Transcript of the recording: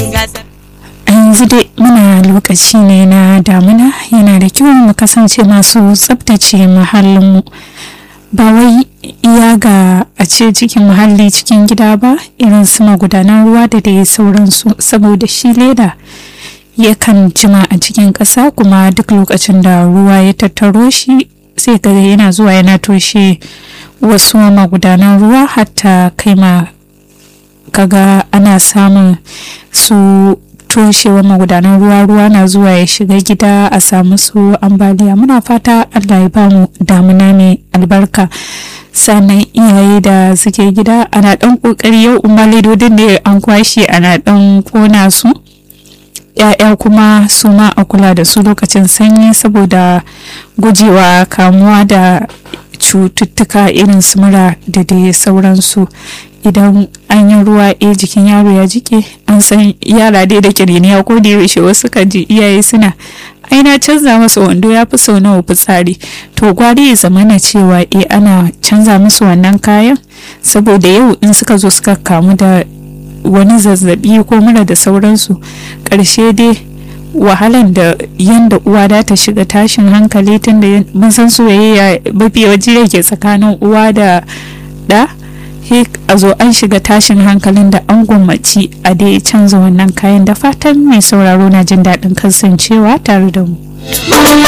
gasar a yanzu dai muna lokaci ne na damuna yana da kyau mu kasance masu tsabtace muhallinmu ba wai iya ga a ce cikin muhalli cikin gida ba irin su magudanan ruwa da dai sauransu saboda shi leda yakan jima a cikin ƙasa kuma duk lokacin da ruwa ya tattaro shi sai ga yana zuwa yana toshe wasu magudanan ruwa hatta kai ma kaga ana samun su toshewa magudanan ruwa ruwa na zuwa ya shiga gida a samu su ambaliya muna fata allah ya bamu damuna mai albarka sannan iyaye da suke gida ana dan kokari yau umaridodin ne an kwashe ana dan kona su ya'ya kuma su ma a kula da su lokacin sanyi saboda gujewa kamuwa da cututtuka irin su mura da dai sauransu idan an yi ruwa a jikin yaro ya jike an san yara dai da kiriniya ko da yaushe wasu kan ji iyaye suna ai na canza masa wando ya fi sau nawa fitsari to gwari ya zama na cewa e ana canza musu wannan kayan saboda yau in suka zo suka kamu da wani zazzabi ko mura da sauransu ƙarshe dai wahalan da yanda uwa da ta shiga tashin hankali tun da mun san soyayya mafi yawanci ke tsakanin uwa da da a zo an shiga tashin hankalin da an gwammaci a dai canza wannan kayan da fatan mai sauraro na jin daɗin kasancewa tare da mu.